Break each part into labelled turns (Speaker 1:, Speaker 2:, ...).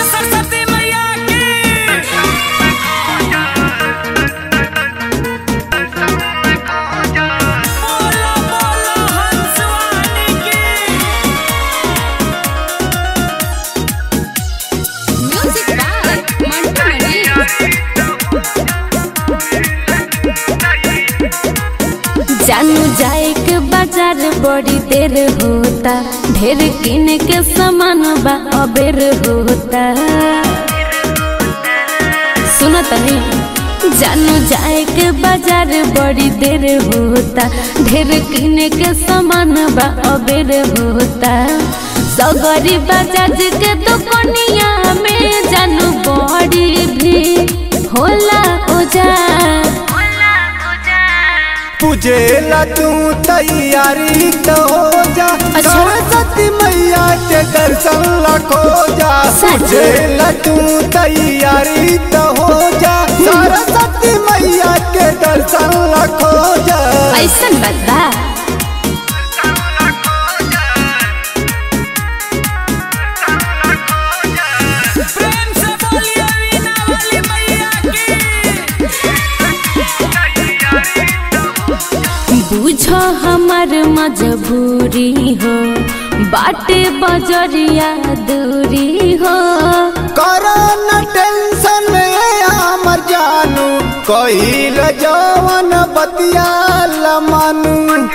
Speaker 1: सरस्वती मैया की बोलो बोलो हंसवानी की
Speaker 2: Music by Mantu Mani.
Speaker 3: जानू जाए के बाजार बड़ी देर होता ढेर किने के सामान बा अबेर होता सुनो तनी जानू जाए के बाजार बड़ी देर होता ढेर किने के सामान बा अबेर होता सगरी बाजार के दुकनिया में जानू बड़ी भी होला ओजा
Speaker 4: पूजेला तू तैयारी तो हो जा
Speaker 3: अच्छा।
Speaker 4: सरस्वती मैया के दर्शन लखो जा
Speaker 3: सच?
Speaker 4: पूजेला तू तैयारी तो हो जा सरस्वती मैया के दर्शन लखो जा
Speaker 3: ऐसन बात बा
Speaker 1: प्रेम से बोलिए वीणा वाली मैया की
Speaker 3: बुझो हमर मजबूरी हो बाटे बजरिया दूरी हो
Speaker 4: करो न टेंशन हमर जानू कहिल जवन बतिया मानू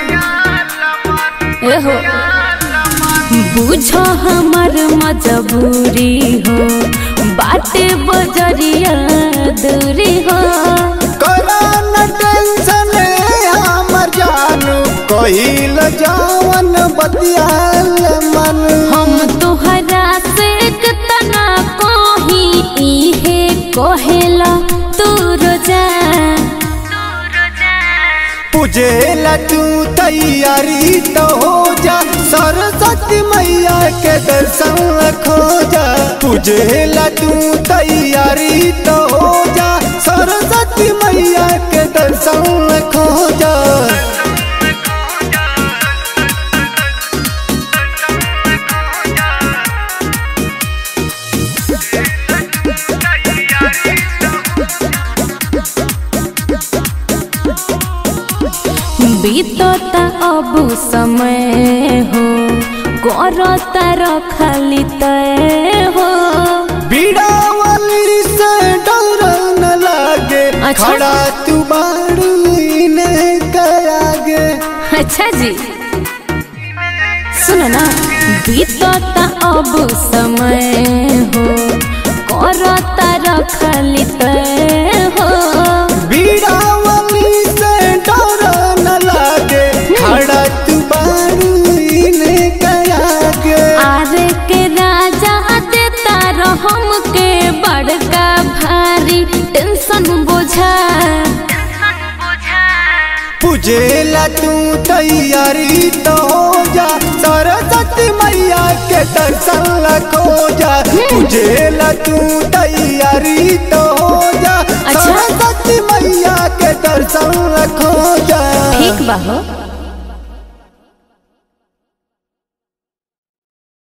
Speaker 3: एहो बुझो हमर मजबूरी हो बाटे बजरिया दूरी हो
Speaker 4: करो न टेंशन हमर जानू कहिल जवन बतिया मानू
Speaker 3: हम तोहरा से कितना कही इहे कहेला तू रोजा
Speaker 4: पूजेला तू तैयारी तो हो जा सरस्वती मैया के दर्शन खो जा पूजेला तू तैयारी तो हो जा सरस्वती मैया के दर्शन खो जा
Speaker 3: बीतता अब समय हो करता रखली तय हो
Speaker 4: बीड़ा वाली से डर न लागे
Speaker 3: अच्छा।
Speaker 4: खड़ा तू बाड़ू इन्हें करागे
Speaker 3: अच्छा जी सुनो ना बीतता अब समय हो करता रखली तय हो
Speaker 4: बीड़ा वाली से डर न लागे खड़ा तू बारू इन्हें करागे
Speaker 3: आरे के राजा देता रहम के बड़का भारी टेंशन बोझा
Speaker 4: पूजेला तू तैयारी तो हो जा सरस्वती मैया के दर्शन खो जा पूजेला तू तैयारी तो हो जा
Speaker 3: अच्छा।
Speaker 4: सरस्वती मैया के दर्शन खो जा
Speaker 3: ठीक बा हो